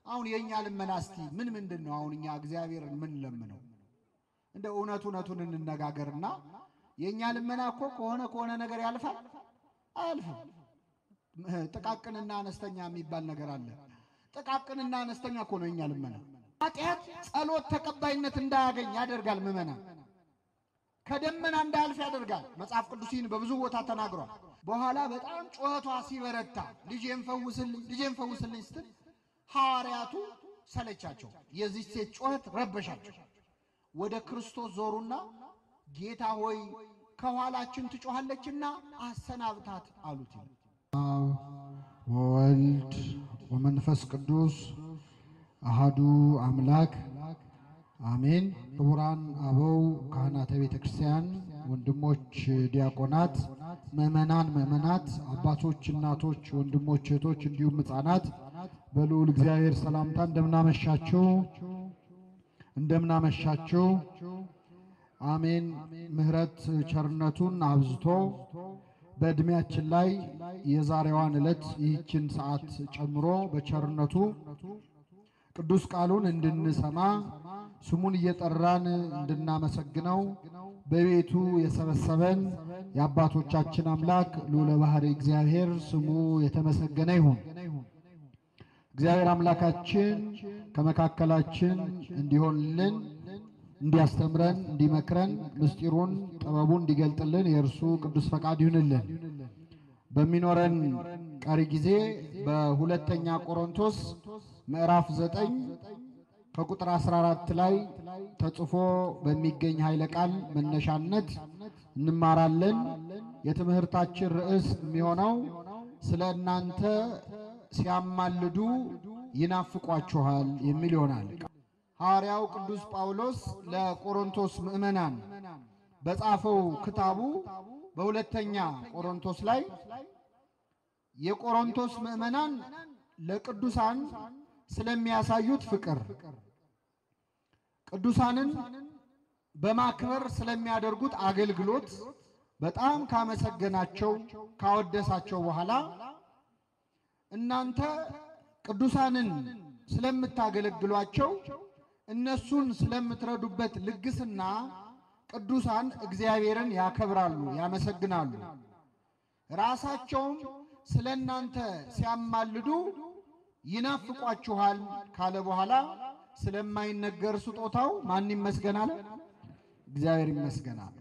አሁን የእኛ ልመና እስቲ ምን ምንድን ነው? አሁን እኛ እግዚአብሔርን ምን ለምነው? እንደ እውነት እውነቱን እንነጋገርና የእኛ ልመና እኮ ከሆነ ከሆነ ነገር ያልፋል አያልፍም? ጥቃቅንና አነስተኛ የሚባል ነገር አለ። ጥቃቅንና አነስተኛ እኮ ነው የእኛ ልመና። ኃጢአት ጸሎት ተቀባይነት እንዳያገኝ ያደርጋል። ምመና ከደመና እንዳያልፍ ያደርጋል። መጽሐፍ ቅዱስ ይህን በብዙ ቦታ ተናግሯል። በኋላ በጣም ጩኸቷ ሲበረታ ልጄን ፈውስልኝ፣ ልጄን ፈውስልኝ ስትል ሐዋርያቱ ሰለቻቸው። የዚህ ሴት ጩኸት ረበሻቸው። ወደ ክርስቶስ ዞሩና ጌታ ሆይ ከኋላችን ትጮኻለችና አሰናብታት አሉት። አብ ወወልድ ወመንፈስ ቅዱስ አሃዱ አምላክ አሜን። ክቡራን አበው ካህናተ ቤተ ክርስቲያን፣ ወንድሞች ዲያቆናት፣ ምእመናን ምእመናት፣ አባቶች፣ እናቶች፣ ወንድሞች፣ እህቶች እንዲሁም ሕፃናት በልዑል እግዚአብሔር ሰላምታ እንደምናመሻችሁ እንደምናመሻችሁ። አሜን። ምሕረት ቸርነቱን አብዝቶ በዕድሜያችን ላይ የዛሬዋን ዕለት ይህችን ሰዓት ጨምሮ በቸርነቱ ቅዱስ ቃሉን እንድንሰማ ስሙን እየጠራን እንድናመሰግነው በቤቱ የሰበሰበን የአባቶቻችን አምላክ ልዑለ ባሕርይ እግዚአብሔር ስሙ የተመሰገነ ይሁን። እግዚአብሔር አምላካችን ከመካከላችን እንዲሆንልን እንዲያስተምረን እንዲመክረን ምስጢሩን ጥበቡን እንዲገልጥልን የእርሱ ቅዱስ ፈቃድ ይሁንልን። በሚኖረን ቀሪ ጊዜ በሁለተኛ ቆሮንቶስ ምዕራፍ ዘጠኝ ከቁጥር 14 ላይ ተጽፎ በሚገኝ ኃይለ ቃል መነሻነት እንማራለን። የትምህርታችን ርዕስ የሚሆነው ስለ እናንተ ሲያማልዱ ይናፍቋችኋል የሚል ይሆናል። ሐዋርያው ቅዱስ ጳውሎስ ለቆሮንቶስ ምዕመናን በጻፈው ክታቡ በሁለተኛ ቆሮንቶስ ላይ የቆሮንቶስ ምዕመናን ለቅዱሳን ስለሚያሳዩት ፍቅር፣ ቅዱሳንን በማክበር ስለሚያደርጉት አገልግሎት በጣም ካመሰገናቸው ካወደሳቸው በኋላ እናንተ ቅዱሳንን ስለምታገለግሏቸው እነሱን ስለምትረዱበት ልግስና ቅዱሳን እግዚአብሔርን ያከብራሉ፣ ያመሰግናሉ። ራሳቸውም ስለ እናንተ ሲያማልዱ ይናፍቋችኋል ካለ በኋላ ስለማይነገር ስጦታው ማን ይመስገናል? እግዚአብሔር ይመስገናል።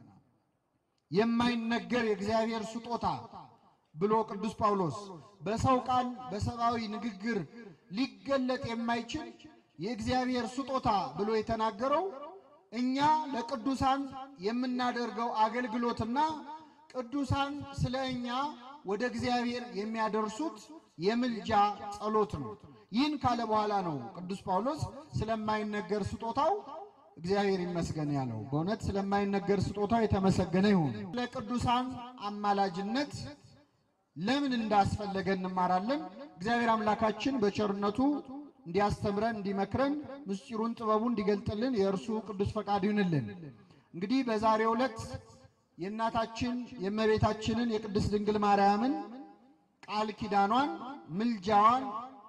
የማይነገር የእግዚአብሔር ስጦታ ብሎ ቅዱስ ጳውሎስ በሰው ቃል በሰብአዊ ንግግር ሊገለጥ የማይችል የእግዚአብሔር ስጦታ ብሎ የተናገረው እኛ ለቅዱሳን የምናደርገው አገልግሎትና ቅዱሳን ስለ እኛ ወደ እግዚአብሔር የሚያደርሱት የምልጃ ጸሎት ነው። ይህን ካለ በኋላ ነው ቅዱስ ጳውሎስ ስለማይነገር ስጦታው እግዚአብሔር ይመስገን ያለው። በእውነት ስለማይነገር ስጦታው የተመሰገነ ይሁን። ለቅዱሳን አማላጅነት ለምን እንዳስፈለገ እንማራለን። እግዚአብሔር አምላካችን በቸርነቱ እንዲያስተምረን እንዲመክረን ምስጢሩን ጥበቡን እንዲገልጥልን የእርሱ ቅዱስ ፈቃድ ይሁንልን። እንግዲህ በዛሬው ዕለት የእናታችን የእመቤታችንን የቅድስት ድንግል ማርያምን ቃል ኪዳኗን፣ ምልጃዋን፣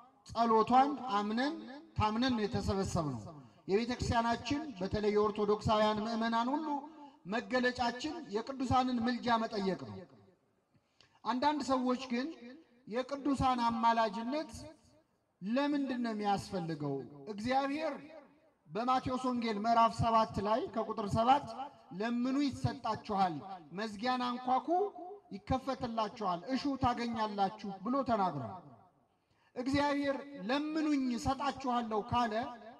ጸሎቷን አምነን ታምነን የተሰበሰብ ነው። የቤተ ክርስቲያናችን በተለይ የኦርቶዶክሳውያን ምዕመናን ሁሉ መገለጫችን የቅዱሳንን ምልጃ መጠየቅ ነው። አንዳንድ ሰዎች ግን የቅዱሳን አማላጅነት ለምንድን ነው የሚያስፈልገው? እግዚአብሔር በማቴዎስ ወንጌል ምዕራፍ ሰባት ላይ ከቁጥር ሰባት ለምኑ ይሰጣችኋል፣ መዝጊያን አንኳኩ ይከፈትላችኋል፣ እሹ ታገኛላችሁ ብሎ ተናግሯል። እግዚአብሔር ለምኑኝ እሰጣችኋለሁ ካለ፣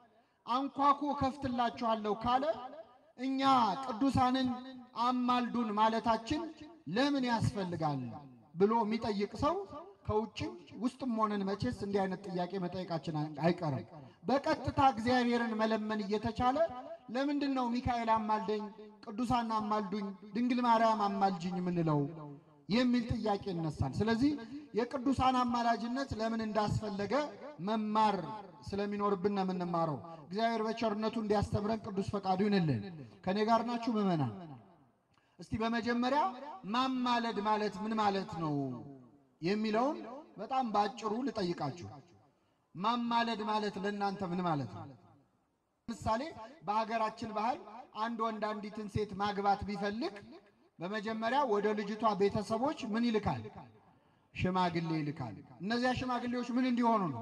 አንኳኩ እከፍትላችኋለሁ ካለ እኛ ቅዱሳንን አማልዱን ማለታችን ለምን ያስፈልጋል ብሎ የሚጠይቅ ሰው ከውጭም ውስጥም ሆነን መቼስ እንዲህ አይነት ጥያቄ መጠየቃችን አይቀርም። በቀጥታ እግዚአብሔርን መለመን እየተቻለ ለምንድን ነው ሚካኤል አማልደኝ፣ ቅዱሳን አማልዱኝ፣ ድንግል ማርያም አማልጅኝ የምንለው የሚል ጥያቄ ይነሳል። ስለዚህ የቅዱሳን አማላጅነት ለምን እንዳስፈለገ መማር ስለሚኖርብን ነው የምንማረው። እግዚአብሔር በቸርነቱ እንዲያስተምረን ቅዱስ ፈቃዱ ይሁንልን። ከእኔ ጋር ናችሁ ምዕመናን? እስቲ በመጀመሪያ ማማለድ ማለት ምን ማለት ነው የሚለውን በጣም በአጭሩ ልጠይቃችሁ። ማማለድ ማለት ለእናንተ ምን ማለት ነው? ምሳሌ በሀገራችን ባህል አንድ ወንድ አንዲትን ሴት ማግባት ቢፈልግ በመጀመሪያ ወደ ልጅቷ ቤተሰቦች ምን ይልካል? ሽማግሌ ይልካል። እነዚያ ሽማግሌዎች ምን እንዲሆኑ ነው?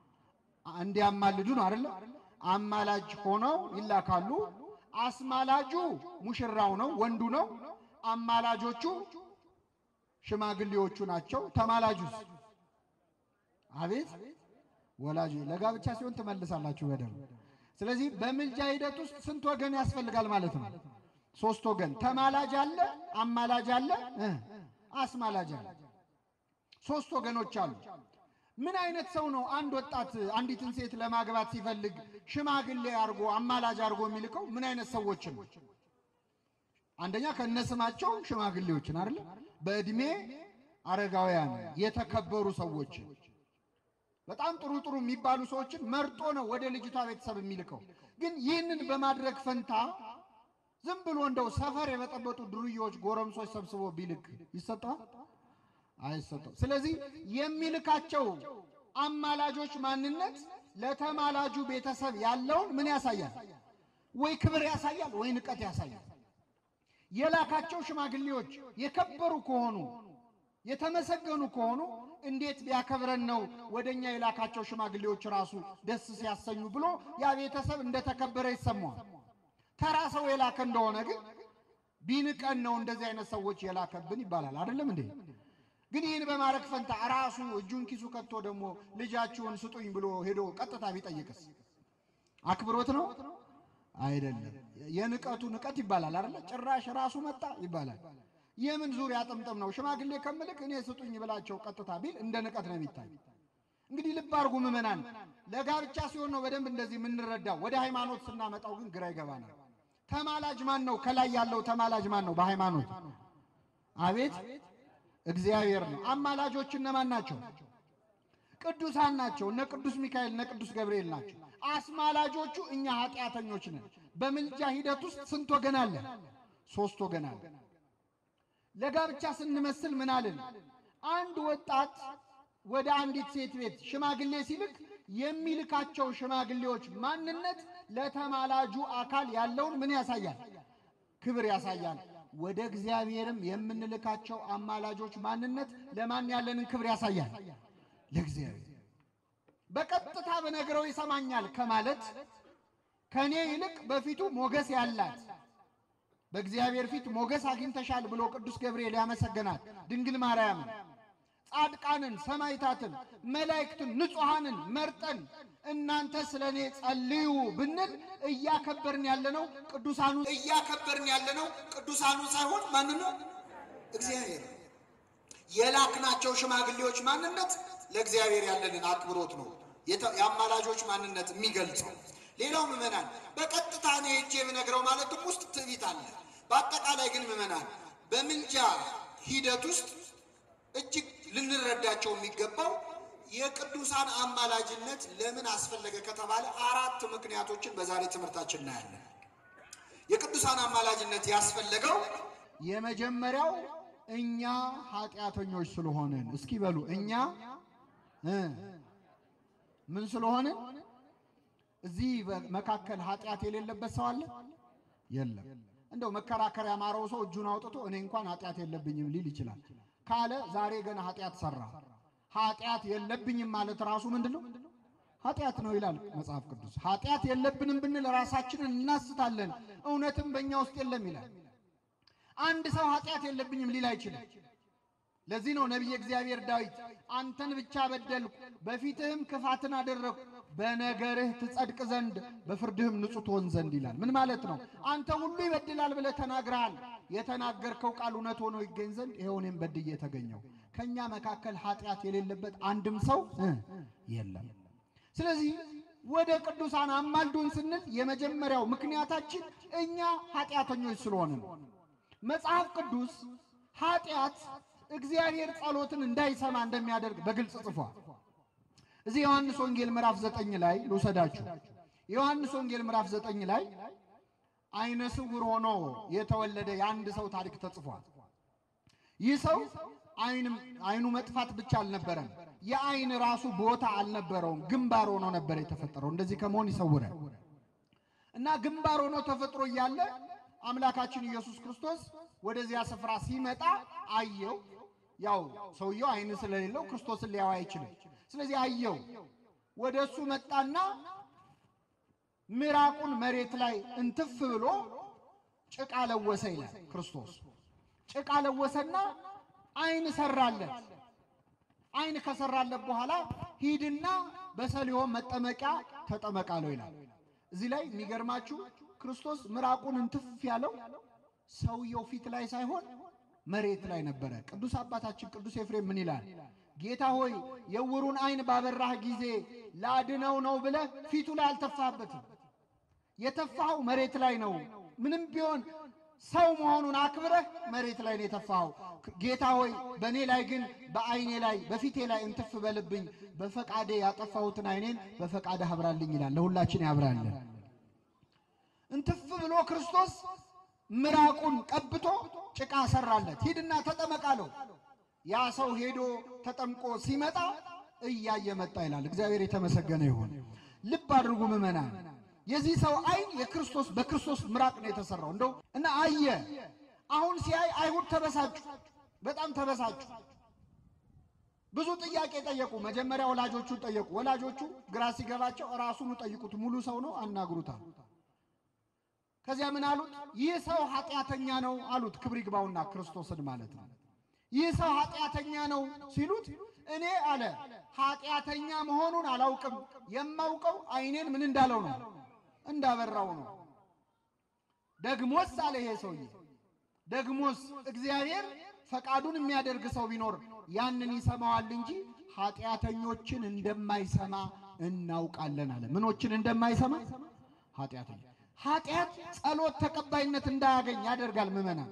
እንዲያማልዱ ነው አይደለ? አማላጅ ሆነው ይላካሉ። አስማላጁ ሙሽራው ነው፣ ወንዱ ነው። አማላጆቹ ሽማግሌዎቹ ናቸው። ተማላጁስ? አቤት ወላጅ ለጋብቻ ሲሆን ትመልሳላችሁ በደንብ። ስለዚህ በምልጃ ሂደት ውስጥ ስንት ወገን ያስፈልጋል ማለት ነው? ሶስት ወገን። ተማላጅ አለ፣ አማላጅ አለ፣ እ አስማላጅ አለ። ሶስት ወገኖች አሉ። ምን አይነት ሰው ነው አንድ ወጣት አንዲትን ሴት ለማግባት ሲፈልግ ሽማግሌ አድርጎ አማላጅ አድርጎ የሚልከው? ምን አይነት ሰዎችን ነው? አንደኛ ከነስማቸው ሽማግሌዎችን አይደለ? በእድሜ አረጋውያን የተከበሩ ሰዎችን በጣም ጥሩ ጥሩ የሚባሉ ሰዎችን መርጦ ነው ወደ ልጅቷ ቤተሰብ የሚልከው። ግን ይህንን በማድረግ ፈንታ ዝም ብሎ እንደው ሰፈር የበጠበጡ ድርዮች ጎረምሶች ሰብስቦ ቢልክ ይሰጠዋል? አይሰጠው። ስለዚህ የሚልካቸው አማላጆች ማንነት ለተማላጁ ቤተሰብ ያለውን ምን ያሳያል? ወይ ክብር ያሳያል፣ ወይ ንቀት ያሳያል። የላካቸው ሽማግሌዎች የከበሩ ከሆኑ የተመሰገኑ ከሆኑ እንዴት ቢያከብረን ነው ወደኛ የላካቸው ሽማግሌዎች ራሱ ደስ ሲያሰኙ ብሎ ያ ቤተሰብ እንደተከበረ ይሰማዋል። ተራ ሰው የላከ እንደሆነ ግን ቢንቀን ነው እንደዚህ አይነት ሰዎች የላከብን ይባላል። አይደለም እንዴ? ግን ይህን በማድረግ ፈንታ ራሱ እጁን ኪሱ ከቶ ደግሞ ልጃችሁን ስጡኝ ብሎ ሄዶ ቀጥታ ቢጠይቅስ አክብሮት ነው? አይደለም። የንቀቱ ንቀት ይባላል አይደለ? ጭራሽ ራሱ መጣ ይባላል። የምን ዙሪያ ጥምጥም ነው? ሽማግሌ ከምልክ እኔ ስጡኝ ብላቸው ቀጥታ ቢል እንደ ንቀት ነው የሚታይ። እንግዲህ ልብ አድርጉ ምዕመናን፣ ለጋብቻ ሲሆን ነው በደንብ እንደዚህ የምንረዳው። ወደ ሃይማኖት ስናመጣው ግን ግራ ይገባናል። ተማላጅ ማን ነው? ከላይ ያለው ተማላጅ ማን ነው? በሃይማኖት አቤት እግዚአብሔር ነው። አማላጆች እነማን ናቸው? ቅዱሳን ናቸው። እነ ቅዱስ ሚካኤል እነ ቅዱስ ገብርኤል ናቸው። አስማላጆቹ እኛ ኃጢአተኞች ነን። በምልጃ ሂደት ውስጥ ስንት ወገን አለ? ሶስት ወገን አለ። ለጋብቻ ስንመስል ምን አልን? አንድ ወጣት ወደ አንዲት ሴት ቤት ሽማግሌ ሲልክ የሚልካቸው ሽማግሌዎች ማንነት ለተማላጁ አካል ያለውን ምን ያሳያል? ክብር ያሳያል። ወደ እግዚአብሔርም የምንልካቸው አማላጆች ማንነት ለማን ያለንን ክብር ያሳያል? ለእግዚአብሔር። በቀጥታ በነገረው ይሰማኛል ከማለት ከኔ ይልቅ በፊቱ ሞገስ ያላት በእግዚአብሔር ፊት ሞገስ አግኝተሻል ብሎ ቅዱስ ገብርኤል ያመሰገናል ድንግል ማርያምን፣ ጻድቃንን፣ ሰማይታትን፣ መላእክትን፣ ንጹሐንን መርጠን እናንተ ስለ እኔ ጸልዩ ብንል እያከበርን ያለነው ቅዱሳኑ እያከበርን ያለነው ቅዱሳኑ ሳይሆን ማን ነው? እግዚአብሔር። የላክናቸው ሽማግሌዎች ማንነት ለእግዚአብሔር ያለንን አክብሮት ነው የአማላጆች ማንነት የሚገልጸው። ሌላው ምዕመናን በቀጥታ እኔ ሄጄ የምነግረው ማለትም ውስጥ ትዕቢት አለ። በአጠቃላይ ግን ምዕመናን በምልጃ ሂደት ውስጥ እጅግ ልንረዳቸው የሚገባው የቅዱሳን አማላጅነት ለምን አስፈለገ ከተባለ አራት ምክንያቶችን በዛሬ ትምህርታችን እናያለን። የቅዱሳን አማላጅነት ያስፈለገው የመጀመሪያው እኛ ኃጢአተኞች ስለሆንን፣ እስኪ በሉ እኛ እ ምን ስለሆንን እዚህ መካከል ኃጢአት የሌለበት ሰው አለ? የለም። እንደው መከራከር ያማረው ሰው እጁን አውጥቶ እኔ እንኳን ኃጢአት የለብኝም ሊል ይችላል ካለ ዛሬ ገና ኃጢአት ሰራ። ኃጢአት የለብኝም ማለት ራሱ ምንድን ነው? ኃጢአት ነው ይላል መጽሐፍ ቅዱስ። ኃጢአት የለብንም ብንል ራሳችንን እናስታለን፣ እውነትም በእኛ ውስጥ የለም ይላል። አንድ ሰው ኃጢአት የለብኝም ሊል አይችልም። ለዚህ ነው ነቢየ እግዚአብሔር ዳዊት አንተን ብቻ በደልኩ፣ በፊትህም ክፋትን አደረግኩ፣ በነገርህ ትጸድቅ ዘንድ በፍርድህም ንጹሕ ትሆን ዘንድ ይላል። ምን ማለት ነው? አንተ ሁሉ ይበድላል ብለህ ተናግረሃል። የተናገርከው ቃል እውነት ሆኖ ይገኝ ዘንድ ይኸው እኔም በድዬ ተገኘሁ። ከእኛ መካከል ኃጢአት የሌለበት አንድም ሰው እ የለም። ስለዚህ ወደ ቅዱሳን አማልዱን ስንል የመጀመሪያው ምክንያታችን እኛ ኃጢአተኞች ስለሆነ ነው። መጽሐፍ ቅዱስ ኃጢአት እግዚአብሔር ጸሎትን እንዳይሰማ እንደሚያደርግ በግልጽ ጽፏል። እዚህ ዮሐንስ ወንጌል ምዕራፍ ዘጠኝ ላይ ልውሰዳችሁ። የዮሐንስ ወንጌል ምዕራፍ ዘጠኝ ላይ አይነ ስውር ሆኖ የተወለደ የአንድ ሰው ታሪክ ተጽፏል። ይህ ሰው አይንም አይኑ መጥፋት ብቻ አልነበረም፣ የአይን ራሱ ቦታ አልነበረውም። ግንባር ሆኖ ነበር የተፈጠረው። እንደዚህ ከመሆን ይሰውራል። እና ግንባር ሆኖ ተፈጥሮ እያለ አምላካችን ኢየሱስ ክርስቶስ ወደዚያ ስፍራ ሲመጣ አየው። ያው ሰውየው አይን ስለሌለው ክርስቶስን ሊያው አይችልም። ስለዚህ አየው። ወደ እሱ መጣና ምራቁን መሬት ላይ እንትፍ ብሎ ጭቃ ለወሰ ይላል ክርስቶስ። ጭቃ ለወሰና አይን ሰራለት። አይን ከሰራለት በኋላ ሂድና በሰሊሆም መጠመቂያ ተጠመቃለው ይላል። እዚህ ላይ የሚገርማችሁ ክርስቶስ ምራቁን እንትፍ ያለው ሰውየው ፊት ላይ ሳይሆን መሬት ላይ ነበረ። ቅዱስ አባታችን ቅዱስ ኤፍሬም ምን ይላል? ጌታ ሆይ የዕውሩን አይን ባበራህ ጊዜ ላድነው ነው ብለህ ፊቱ ላይ አልተፋህበትም። የተፋኸው መሬት ላይ ነው። ምንም ቢሆን ሰው መሆኑን አክብረህ መሬት ላይ ነው የተፋኸው። ጌታ ሆይ በእኔ ላይ ግን በአይኔ ላይ በፊቴ ላይ እንትፍ በልብኝ፣ በፈቃዴ ያጠፋሁትን አይኔን በፈቃደ አብራልኝ ይላል። ለሁላችን ያብራለን። እንትፍ ብሎ ክርስቶስ ምራቁን ቀብቶ ጭቃ ሰራለት። ሂድና ተጠመቃለው። ያ ሰው ሄዶ ተጠምቆ ሲመጣ እያየ መጣ ይላል። እግዚአብሔር የተመሰገነ ይሁን። ልብ አድርጉ ምዕመናን። የዚህ ሰው አይን የክርስቶስ በክርስቶስ ምራቅ ነው የተሰራው። እንደው እና አየ። አሁን ሲያይ አይሁድ ተበሳጩ፣ በጣም ተበሳጩ። ብዙ ጥያቄ ጠየቁ። መጀመሪያ ወላጆቹን ጠየቁ። ወላጆቹ ግራ ሲገባቸው ራሱኑ ጠይቁት፣ ሙሉ ሰው ነው አናግሩታል። ከዚያ ምን አሉት? ይህ ሰው ኃጢአተኛ ነው አሉት። ክብር ይግባውና ክርስቶስን ማለት ነው። ይህ ሰው ኃጢአተኛ ነው ሲሉት እኔ አለ ኃጢአተኛ መሆኑን አላውቅም። የማውቀው አይኔን ምን እንዳለው ነው እንዳበራው ነው። ደግሞስ አለ ይሄ ሰውዬ ደግሞስ እግዚአብሔር ፈቃዱን የሚያደርግ ሰው ቢኖር ያንን ይሰማዋል እንጂ ኃጢአተኞችን እንደማይሰማ እናውቃለን አለ። ምኖችን እንደማይሰማ ኃጢአተኛ ኃጢአት ጸሎት ተቀባይነት እንዳያገኝ ያደርጋል። ምዕመናን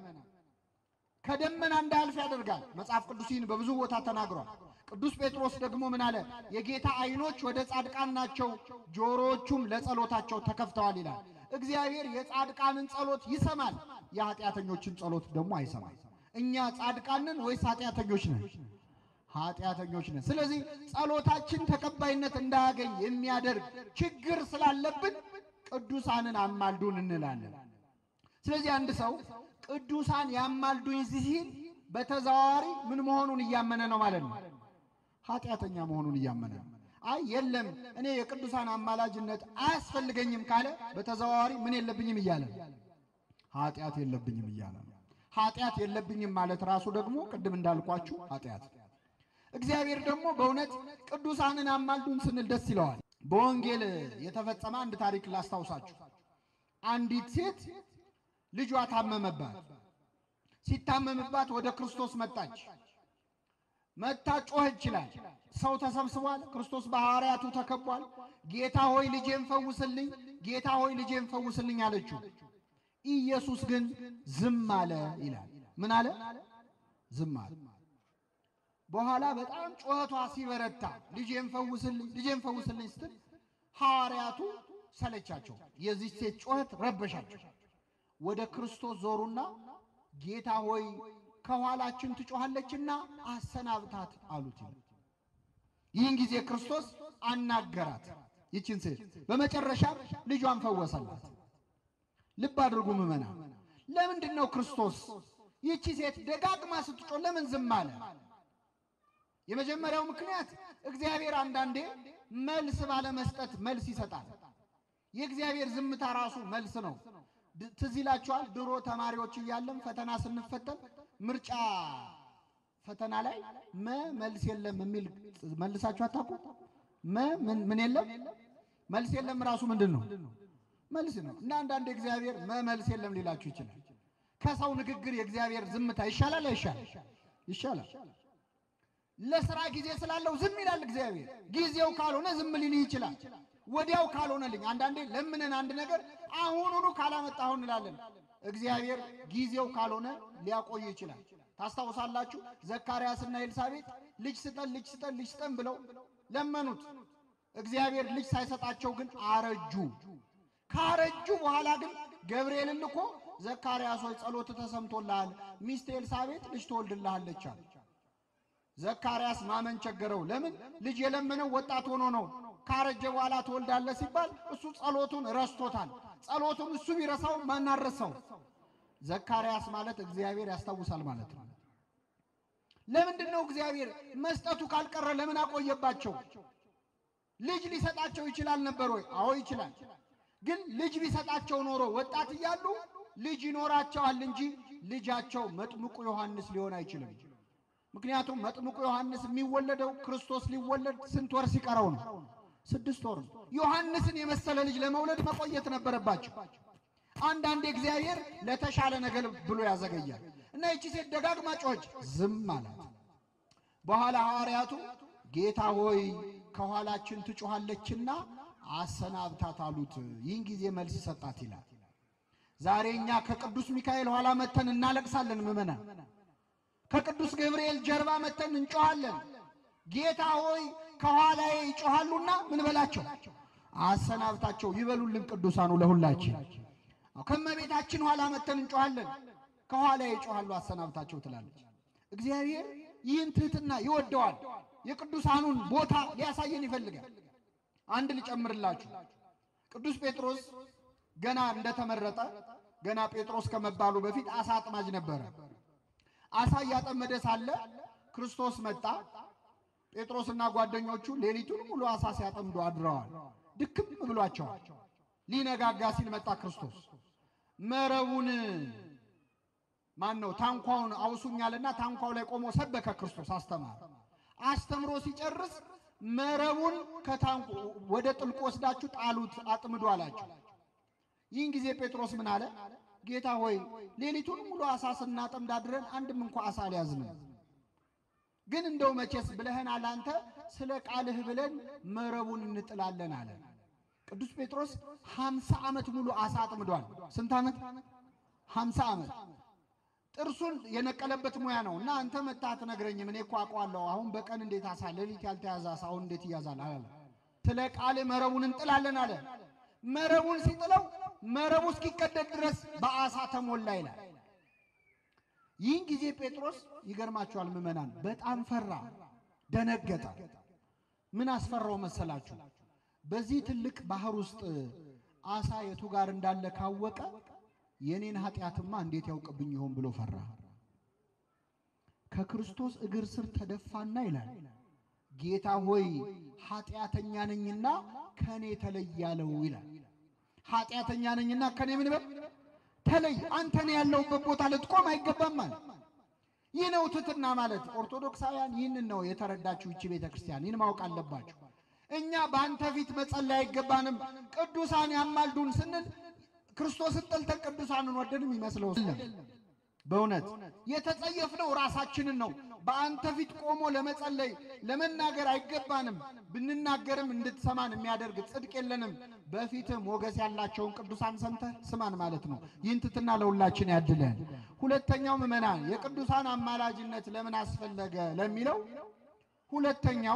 ከደመና እንዳያልፍ ያደርጋል። መጽሐፍ ቅዱስ ይህን በብዙ ቦታ ተናግሯል። ቅዱስ ጴጥሮስ ደግሞ ምን አለ? የጌታ ዓይኖች ወደ ጻድቃን ናቸው፣ ጆሮዎቹም ለጸሎታቸው ተከፍተዋል ይላል። እግዚአብሔር የጻድቃንን ጸሎት ይሰማል፣ የኃጢአተኞችን ጸሎት ደግሞ አይሰማል። እኛ ጻድቃንን ወይስ ኃጢአተኞች ነን? ኃጢአተኞች ነን። ስለዚህ ጸሎታችን ተቀባይነት እንዳያገኝ የሚያደርግ ችግር ስላለብን ቅዱሳንን አማልዱን እንላለን። ስለዚህ አንድ ሰው ቅዱሳን ያማልዱኝ ሲል በተዘዋዋሪ ምን መሆኑን እያመነ ነው ማለት ነው? ኃጢአተኛ መሆኑን እያመነ ነው። አይ የለም እኔ የቅዱሳን አማላጅነት አያስፈልገኝም ካለ በተዘዋዋሪ ምን የለብኝም እያለ ነው? ኃጢአት የለብኝም እያለ ነው። ኃጢአት የለብኝም ማለት ራሱ ደግሞ ቅድም እንዳልኳችሁ ኃጢአት። እግዚአብሔር ደግሞ በእውነት ቅዱሳንን አማልዱን ስንል ደስ ይለዋል። በወንጌል የተፈጸመ አንድ ታሪክ ላስታውሳችሁ። አንዲት ሴት ልጇ ታመመባት። ሲታመምባት ወደ ክርስቶስ መጣች። መታ ጮኸች ይችላል። ሰው ተሰብስቧል። ክርስቶስ በሐዋርያቱ ተከቧል። ጌታ ሆይ ልጄን ፈውስልኝ፣ ጌታ ሆይ ልጄን ፈውስልኝ አለችው። ኢየሱስ ግን ዝም አለ ይላል። ምን አለ? ዝም አለ። በኋላ በጣም ጩኸቷ ሲበረታ ልጄን ፈውስልኝ፣ ልጄን ፈውስልኝ ስትል ሐዋርያቱ ሰለቻቸው። የዚህ ሴት ጩኸት ረበሻቸው። ወደ ክርስቶስ ዞሩና ጌታ ሆይ ከኋላችን ትጮኻለችና አሰናብታት አሉት። ይህን ጊዜ ክርስቶስ አናገራት ይችን ሴት፣ በመጨረሻ ልጇን ፈወሰላት። ልብ አድርጉ ምዕመና፣ ለምንድን ነው ክርስቶስ ይቺ ሴት ደጋግማ ስትጮህ ለምን ዝም አለ? የመጀመሪያው ምክንያት እግዚአብሔር አንዳንዴ መልስ ባለመስጠት መልስ ይሰጣል። የእግዚአብሔር ዝምታ ራሱ መልስ ነው። ትዝ ይላችኋል፣ ድሮ ተማሪዎች እያለም ፈተና ስንፈተን ምርጫ ፈተና ላይ መ መልስ የለም የሚል መልሳችሁ አታውቁ? መ ምን የለም መልስ የለም ራሱ ምንድን ነው? መልስ ነው። እና አንዳንድ እግዚአብሔር መ መልስ የለም ሊላችሁ ይችላል። ከሰው ንግግር የእግዚአብሔር ዝምታ ይሻላል አይሻል? ይሻላል። ለስራ ጊዜ ስላለው ዝም ይላል እግዚአብሔር። ጊዜው ካልሆነ ዝም ሊልህ ይችላል። ወዲያው ካልሆነልኝ አንዳንዴ ለምንን አንድ ነገር አሁኑኑ ካላመጣሁ እንላለን። እግዚአብሔር ጊዜው ካልሆነ ሊያቆይ ይችላል። ታስታውሳላችሁ ዘካርያስና ኤልሳቤጥ ልጅ ስጠን ልጅ ስጠን ልጅ ስጠን ብለው ለመኑት። እግዚአብሔር ልጅ ሳይሰጣቸው ግን አረጁ። ካረጁ በኋላ ግን ገብርኤልን ልኮ ዘካርያስ ሆይ ጸሎት ተሰምቶልሃል፣ ሚስት ኤልሳቤጥ ልጅ ትወልድልሃለች አለ። ዘካርያስ ማመን ቸገረው። ለምን? ልጅ የለመነው ወጣት ሆኖ ነው። ካረጀ በኋላ ትወልዳለህ ሲባል እሱ ጸሎቱን ረስቶታል። ጸሎቱን እሱ ቢረሳው ማናረሰው? ዘካርያስ ማለት እግዚአብሔር ያስታውሳል ማለት ነው። ለምንድን ነው እግዚአብሔር መስጠቱ ካልቀረ ለምን አቆየባቸው? ልጅ ሊሰጣቸው ይችላል ነበር ወይ? አዎ ይችላል። ግን ልጅ ቢሰጣቸው ኖሮ ወጣት እያሉ ልጅ ይኖራቸዋል እንጂ ልጃቸው መጥምቁ ዮሐንስ ሊሆን አይችልም። ምክንያቱም መጥምቁ ዮሐንስ የሚወለደው ክርስቶስ ሊወለድ ስንት ወር ሲቀረው ነው? ስድስት ወር ነው። ዮሐንስን የመሰለ ልጅ ለመውለድ መቆየት ነበረባቸው። አንዳንድ እግዚአብሔር ለተሻለ ነገር ብሎ ያዘገያል እና ይቺ ሴት ደጋግማ ጮኸች፣ ዝም አላት። በኋላ ሐዋርያቱ ጌታ ሆይ ከኋላችን ትጮኻለችና አሰናብታት አሉት። ይህን ጊዜ መልስ ሰጣት ይላል። ዛሬ እኛ ከቅዱስ ሚካኤል ኋላ መተን እናለቅሳለን። ምእመናን ከቅዱስ ገብርኤል ጀርባ መተን እንጮኻለን። ጌታ ሆይ ከኋላዬ ይጮኻሉና ምን በላቸው አሰናብታቸው ይበሉልን ቅዱሳኑ ለሁላችን። ከመቤታችን ኋላ መተን እንጮኻለን። ከኋላዬ ይጮኻሉ አሰናብታቸው ትላለች። እግዚአብሔር ይህን ትህትና ይወደዋል። የቅዱሳኑን ቦታ ሊያሳየን ይፈልጋል። አንድ ልጨምርላችሁ። ቅዱስ ጴጥሮስ ገና እንደተመረጠ ገና ጴጥሮስ ከመባሉ በፊት አሳ አጥማጅ ነበረ። አሳ እያጠመደ ሳለ ክርስቶስ መጣ። ጴጥሮስና ጓደኞቹ ሌሊቱን ሙሉ አሳ ሲያጠምዱ አድረዋል። ድክም ብሏቸዋል። ሊነጋጋ ሲል መጣ ክርስቶስ። መረቡን ማን ነው ታንኳውን አውሱኛልና ታንኳው ላይ ቆሞ ሰበከ። ክርስቶስ አስተማረ። አስተምሮ ሲጨርስ መረቡን ከታንኩ ወደ ጥልቁ ወስዳችሁ ጣሉት አጥምዱ አላቸው። ይህን ጊዜ ጴጥሮስ ምን አለ? ጌታ ሆይ ሌሊቱን ሙሉ አሳ ስናጠምድ አድረን አንድም እንኳ አሳ አልያዝንም። ግን እንደው መቼስ ብለህናል አንተ ስለ ቃልህ ብለን መረቡን እንጥላለን አለ። ቅዱስ ጴጥሮስ ሀምሳ ዓመት ሙሉ አሳ አጥምዷል። ስንት ዓመት? ሀምሳ ዓመት ጥርሱን የነቀለበት ሙያ ነው። እና አንተ መጣህ አትነግረኝም? እኔ እኮ አውቀዋለሁ። አሁን በቀን እንዴት አሳ ሌሊት ያልተያዘ አሳ አሁን እንዴት ይያዛል አለ። ስለ ቃል መረቡን እንጥላለን አለ። መረቡን ሲጥለው መረቡ እስኪቀደድ ድረስ በአሳ ተሞላ ይላል። ይህን ጊዜ ጴጥሮስ ይገርማችኋል ምዕመናን፣ በጣም ፈራ፣ ደነገጠ። ምን አስፈራው መሰላችሁ? በዚህ ትልቅ ባህር ውስጥ አሳ የቱ ጋር እንዳለ ካወቀ የኔን ኃጢአትማ እንዴት ያውቅብኝ ይሆን ብሎ ፈራ። ከክርስቶስ እግር ስር ተደፋና ይላል ጌታ ሆይ ኃጢአተኛ ነኝና ከኔ ተለይ ያለው ይላል። ኃጢአተኛ ነኝና ከኔ ምን በል ተለይ፣ አንተ ነው ያለሁበት ቦታ ልትቆም አይገባም ማለት ይህ ነው ትሕትና ማለት። ኦርቶዶክሳውያን ይህንን ነው የተረዳችሁ ይቺ ቤተ ክርስቲያን፣ ይህን ማወቅ አለባችሁ። እኛ በአንተ ፊት መጸለይ አይገባንም፣ ቅዱሳን ያማልዱን ስንል ክርስቶስን ጠልተን ቅዱሳንን ወደንም ይመስለው በእውነት የተጸየፍነው ራሳችንን ነው። በአንተ ፊት ቆሞ ለመጸለይ ለመናገር አይገባንም። ብንናገርም እንድትሰማን የሚያደርግ ጽድቅ የለንም። በፊትህ ሞገስ ያላቸውን ቅዱሳን ሰምተህ ስማን ማለት ነው። ይህን ትሕትና ለሁላችን ያድለን። ሁለተኛው ምዕመናን የቅዱሳን አማላጅነት ለምን አስፈለገ ለሚለው ሁለተኛው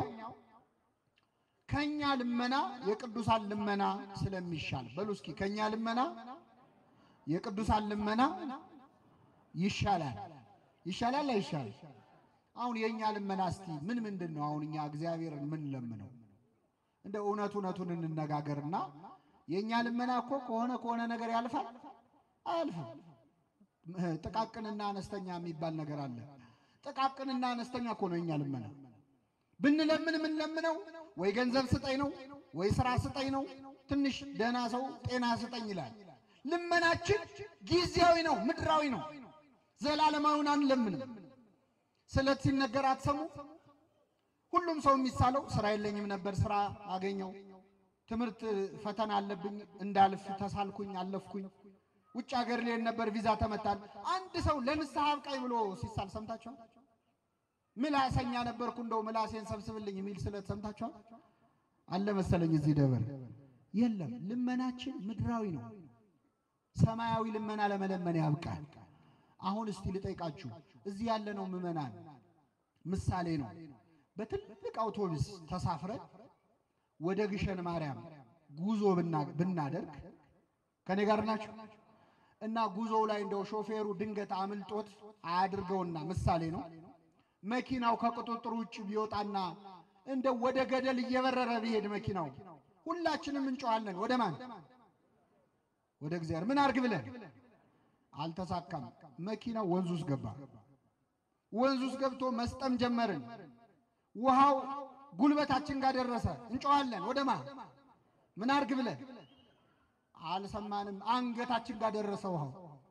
ከኛ ልመና የቅዱሳን ልመና ስለሚሻል በሉ እስኪ ከኛ ልመና የቅዱሳን ልመና ይሻላል። ይሻላል አይሻል? አሁን የእኛ ልመና እስቲ ምን ምንድን ነው? አሁን እኛ እግዚአብሔርን ምን ለምነው? እንደ እውነት እውነቱን እንነጋገርና የእኛ ልመና እኮ ከሆነ ከሆነ ነገር ያልፋል አያልፍም? ጥቃቅንና አነስተኛ የሚባል ነገር አለ። ጥቃቅንና አነስተኛ እኮ ነው የእኛ ልመና። ብንለምን የምንለምነው ወይ ገንዘብ ስጠኝ ነው ወይ ስራ ስጠኝ ነው። ትንሽ ደህና ሰው ጤና ስጠኝ ይላል። ልመናችን ጊዜያዊ ነው፣ ምድራዊ ነው። ዘላለማዊውን አንለምንም። ስለት ሲነገር አትሰሙ። ሁሉም ሰው የሚሳለው ስራ የለኝም ነበር፣ ስራ አገኘው። ትምህርት ፈተና አለብኝ፣ እንዳልፍ ተሳልኩኝ፣ አለፍኩኝ። ውጭ ሀገር ልሄድ ነበር፣ ቪዛ ተመታል። አንድ ሰው ለንስሐ አብቃኝ ብሎ ሲሳል ሰምታችኋል? ምላሰኛ ነበርኩ እንደው ምላሴን ሰብስብልኝ የሚል ስለት ሰምታችኋል? አለ መሰለኝ እዚህ ደብር የለም። ልመናችን ምድራዊ ነው። ሰማያዊ ልመና ለመለመን ያብቃል። አሁን እስቲ ልጠይቃችሁ፣ እዚህ ያለነው ምዕመናን ምሳሌ ነው። በትልቅ አውቶቡስ ተሳፍረን ወደ ግሸን ማርያም ጉዞ ብናደርግ ከኔ ጋር ናችሁ እና ጉዞው ላይ እንደው ሾፌሩ ድንገት አምልጦት አያድርገውና ምሳሌ ነው መኪናው ከቁጥጥር ውጭ ቢወጣና እንደ ወደ ገደል እየበረረ ቢሄድ መኪናው ሁላችንም እንጮኻለን። ወደ ማን? ወደ እግዚአብሔር። ምን አርግ ብለን አልተሳካም። መኪናው ወንዝ ውስጥ ገባ። ወንዝ ውስጥ ገብቶ መስጠም ጀመርን። ውሃው ጉልበታችን ጋር ደረሰ። እንጮኻለን። ወደ ማን? ምን አርግ ብለን አልሰማንም። አንገታችን ጋር ደረሰ ውሃው።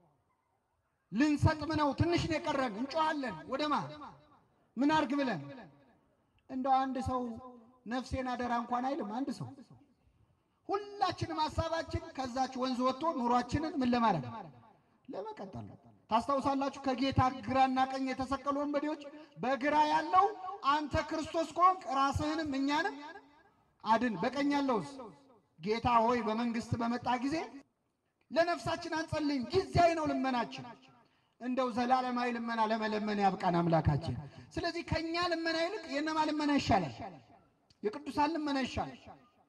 ልንሰጥም ነው፣ ትንሽ ነው የቀረን። እንጮኻለን። ወደ ማን? ምን አርግ ብለን እንደው አንድ ሰው ነፍሴን አደራ እንኳን አይልም። አንድ ሰው ሁላችንም ሀሳባችን ከዛች ወንዝ ወጥቶ ኑሯችንን ምን ለማድረግ ለመቀጠል ነው። ታስታውሳላችሁ ከጌታ ግራና ቀኝ የተሰቀሉ ወንበዴዎች በግራ ያለው አንተ ክርስቶስ ከሆንክ ራስህንም እኛንም አድን፣ በቀኝ ያለውስ ጌታ ሆይ በመንግስት በመጣ ጊዜ ለነፍሳችን አንጸልይም፣ ጊዜያዊ ነው ልመናችን እንደው ዘላለማዊ ልመና ለመለመን ያብቃን አምላካችን። ስለዚህ ከኛ ልመና ይልቅ የነማ ልመና ይሻላል? የቅዱሳን ልመና ይሻላል።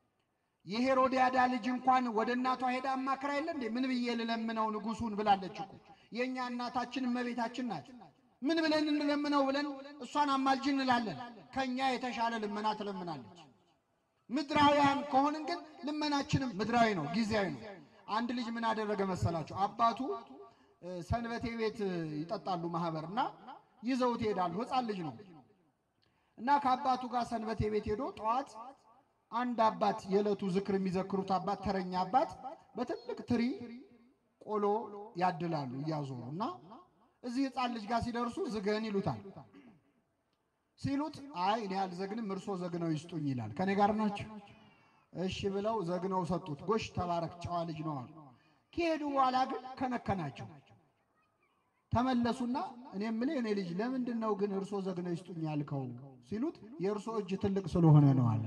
የሄሮድያዳ ልጅ እንኳን ወደ እናቷ ሄዳ አማክራ የለ እንዴ? ምን ብዬ ልለምነው ንጉሱን ብላለች እኮ። የእኛ እናታችን እመቤታችን ናት። ምን ብለን እንለምነው ብለን እሷን አማልጅ እንላለን። ከኛ የተሻለ ልመና ትለምናለች። ምድራውያን ከሆንን ግን ልመናችንም ምድራዊ ነው፣ ጊዜያዊ ነው። አንድ ልጅ ምን አደረገ መሰላችሁ? አባቱ ሰንበቴ ቤት ይጠጣሉ ማህበር እና ይዘውት ይሄዳሉ። ሕፃን ልጅ ነው እና ከአባቱ ጋር ሰንበቴ ቤት ሄዶ ጠዋት አንድ አባት የዕለቱ ዝክር የሚዘክሩት አባት ተረኛ አባት በትልቅ ትሪ ቆሎ ያድላሉ እያዞሩ እና እዚህ ሕፃን ልጅ ጋር ሲደርሱ ዝገን ይሉታል። ሲሉት አይ እኔ አልዘግንም እርሶ ዘግነው ይስጡኝ ይላል። ከኔ ጋር ናቸው። እሺ ብለው ዘግነው ሰጡት። ጎሽ ተባረክ ጨዋ ልጅ ነው አሉ። ከሄዱ በኋላ ግን ከነከናቸው። ተመለሱና እኔ የምልህ እኔ ልጅ ለምንድን ነው ግን እርሶ ዘግነው ይስጡኝ ያልከው ሲሉት የእርሶ እጅ ትልቅ ስለሆነ ነው አለ።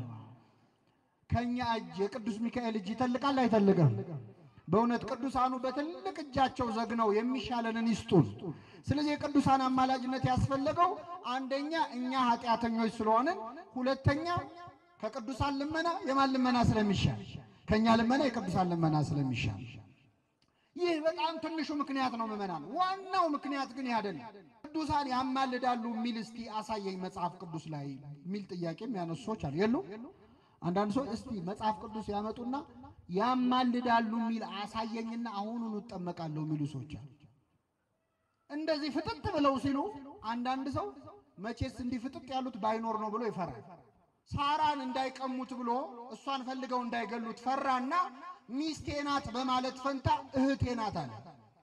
ከኛ እጅ የቅዱስ ሚካኤል እጅ ይተልቃል አይተልቅም? በእውነት ቅዱሳኑ በትልቅ እጃቸው ዘግነው የሚሻለንን ይስጡን። ስለዚህ የቅዱሳን አማላጅነት ያስፈለገው አንደኛ እኛ ኃጢአተኞች ስለሆንን፣ ሁለተኛ ከቅዱሳን ልመና የማን ልመና ስለሚሻል፣ ከእኛ ልመና የቅዱሳን ልመና ስለሚሻል ይህ በጣም ትንሹ ምክንያት ነው ምዕመናን። ዋናው ምክንያት ግን ያደለ ቅዱሳን ያማልዳሉ የሚል እስቲ አሳየኝ መጽሐፍ ቅዱስ ላይ የሚል ጥያቄ የሚያነሱ ሰዎች አሉ። የሉ አንዳንድ ሰዎች እስቲ መጽሐፍ ቅዱስ ያመጡና ያማልዳሉ የሚል አሳየኝና አሁኑን እጠመቃለሁ የሚሉ ሰዎች አሉ። እንደዚህ ፍጥጥ ብለው ሲሉ አንዳንድ ሰው መቼስ እንዲህ ፍጥጥ ያሉት ባይኖር ነው ብሎ ይፈራል። ሳራን እንዳይቀሙት ብሎ እሷን ፈልገው እንዳይገሉት ፈራና ሚስቴ ናት በማለት ፈንታ እህቴ ናት አለ።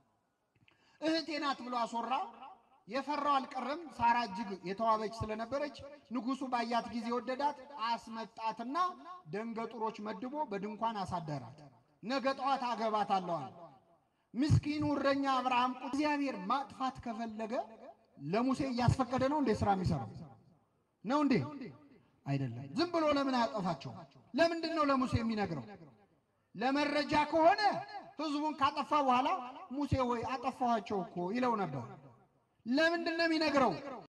እህቴ ናት ብሎ አስወራ። የፈራው አልቀረም። ሳራ እጅግ የተዋበች ስለነበረች ንጉሡ ባያት ጊዜ ወደዳት። አስመጣትና ደንገጡሮች መድቦ በድንኳን አሳደራት። ነገ ጠዋት አገባታለሁ አለ። ምስኪኑ እረኛ አብርሃም እግዚአብሔር ማጥፋት ከፈለገ ለሙሴ እያስፈቀደ ነው እንዴ ስራ የሚሰራው ነው እንዴ? አይደለም። ዝም ብሎ ለምን አያጠፋቸው? ለምንድን ነው ለሙሴ የሚነግረው? ለመረጃ ከሆነ ህዝቡን ካጠፋ በኋላ ሙሴ ሆይ አጠፋኋቸው እኮ ይለው ነበር። ለምንድን ነው የሚነግረው?